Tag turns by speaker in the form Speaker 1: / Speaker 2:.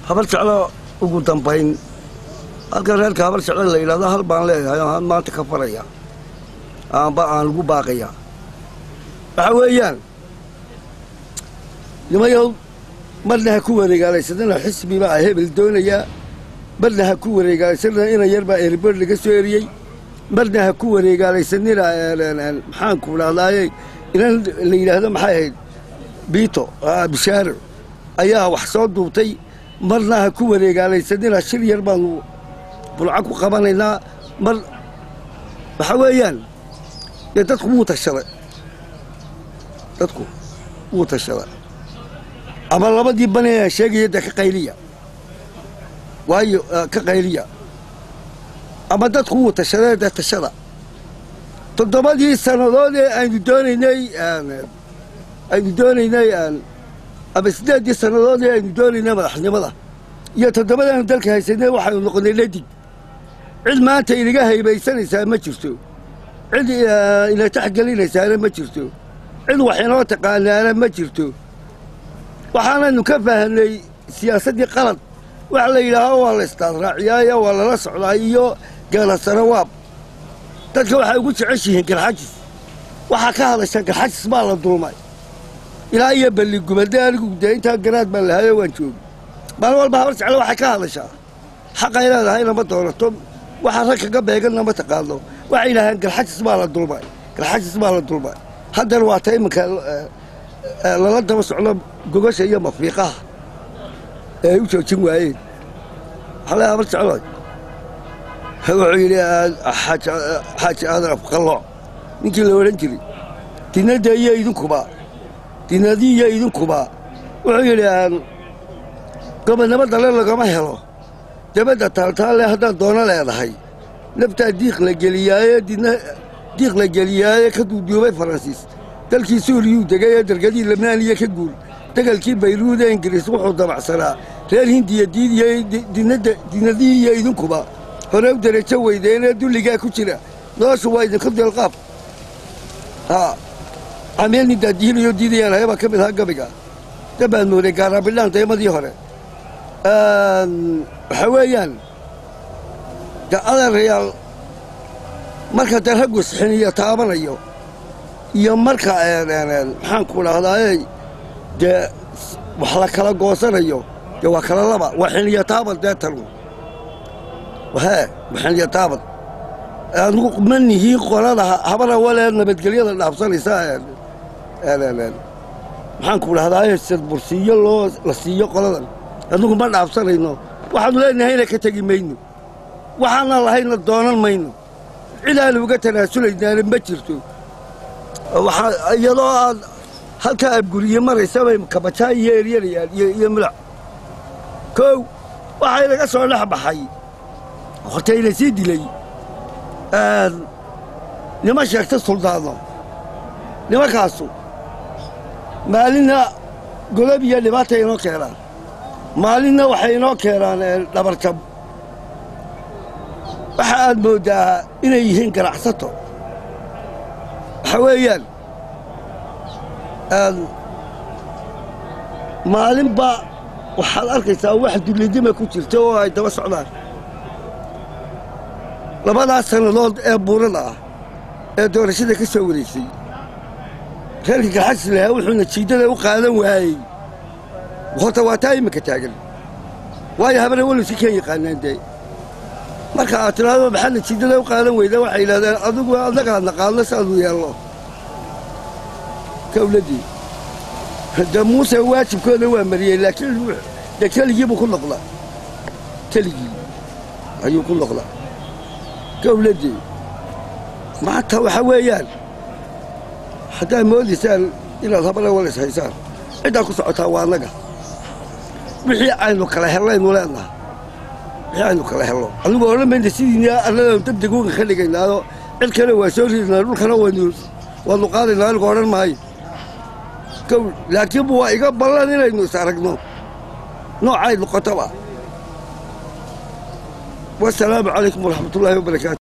Speaker 1: habar jeclo ugu dambayn halkan reerka habar jeclo la yidhahdo hal baan leeyahay oo aan maanta ka faraya aanba aan lagu baaqaya waxa weeyaan nimayow marna ha ku wareegaalaysadana xisbi baa hebel doonayaa marna ha ku wareegaalaysanina ina yar baa erbor laga soo eriyey marna ha ku wareegaalaysanina maxaanku dhahdaayey inan la yidhaahdo maxay ahayd biito bishaaro ayaa wax soo duubtay marna ha ku wareegaalaysanina shir yar baanu bulco ku qabanaynaa mar waxa weeyaan dee dadku wuu tashaday dadku wuu tashaday ama labadii bani aan sheegaya dee ka qayliya waayo ka qayliya ama dadku wuu tashaday dee tashada toddobadii sannadood ee aynu doonaynay aynu doonaynay ama siddeeddii sannadood ee aynu doonaynay madaxnimada iyo toddobadaanu dalka haysanay waxaynu noqonnay ladig cid maanta inaga haybaysanaysaa ma jirto cid ina taxgelinaysaana ma jirto cid wax inoo taqaanaana ma jirto waxaanaynu ka fahanay siyaasaddii qalad waxa la yidhaaho waa la istaasraaciyaayo waa lala socdaa iyo geelasarawaab dadka waxay ugu jeceshihiin garxajis waxaa ka hadasha garxajis baa la dulmay ilaa iyo balligubade anigu dee intaa garaad baan lahayo waan joogi maalin walba habar jeclo waxay ka hadashaa xaqay leedahayna ma doonato waxa rag kaga beeganna ma taqaano waxay yidhaaheen garxajis baa la dulmay garxajis baa la dulmay haddana waa ta iminka lala daba socdo gogasha iyo mafiiqaha ee ay u joojin waayeen waxaa le habar jeclood wuxuu yidhi xaaji aadan afqallooc ninkii la odhan jiray dinadda iyo idinkuba dinadii iyo idinkuba wuxuu yidhi gobonnimo dale lagama helo dabadda taaltaalle haddaad doono leedahay naftaa diiq la geliyaaye didna diiq la geliyaaye ka duuduubay faransiis dalkii suuriyuu degay ee dargadii lebnaaniya ka guur degalkii bayruud ee ingiriis wuxuu dabacsanaa reer hindiya diidiya dinadii iyo idinkuba hore u derajo weydeenee dulligaa ku jira noloshu waa idinku deelqaab haa cameel nin daadihilayo diidayaan hayabaa ka mid ahaa gabiga dabaan mooday gaaraabidhaan daymadii hore waxaa weeyaan de adeerayaal marka dee raggu isxiniyo taabanayo iyo marka maxaanku dhahdaayey dee wax la kala goosanayo dee waa kala laba waa xiniyo taaban dee tanu hee waa xiniyo taaban anugu ma nihiin qolada habana walee nabadgelyada dhaafsanaysa maxaanku dhahdaayey sadbursiiyo loo la siiyo qoladan anugu ma dhaafsanayno waxaanu leenahayna ka tegi mayno waxaanan lahayna doonan mayno cidaanu uga tanaasulaynaana ma jirto iyadoo aad halkaa abguriye maraysa bay kabajaa iyo eryanayaan iyo milac kow waxaa inaga soo dhex baxay hortayna sii dilay nima sheegta suldaano nimankaasu maalinna godob iyo dhibaatay inoo keenaan maalinna waxay inoo keenaan dhabarjab waxa aad mooddaa inay yihiin ganacsato waxa weeyaan maalinba waxaad arkaysaa wax dullidima ku jirta oo ay daba socdaan labadaas sannadood ee buurada ah ee doorashada ka soo wareysay reerka garxajis lahaa wuxuuna jiiddada u qaadan waayey horta waa taa iminka taagan waayo habana weliska kan yaqaanaan dee marka aad tidhaahdo maxaadna jiiddada u qaadan weyda waxay yidhahdeen adigu annagaa naqaadno saanu yeelno kawladii de muuse waajibkooda waa mariyey laakiin de keligii buu ku noqdaa keligii ayuu ku noqdaa kawladii maanta waxa weeyaan haddaad moodaysaan inaad habana walis haysaan ciddaa ku socotaa waa annaga wixii aynu kala hellaynu leenaha wixii aynu kala helno anigu odhan mayna sidiina annadaanu degdeg uga ka dhigaynaado cid kale waa soo ridnaa dhulkana waynu waanu qaadaynaa anigu odhan maayo kow laakiin waa iga ballan inaynu is aragno noocay noqotaba wasalaamu calaykum waraxmatullaahi wabarakaatu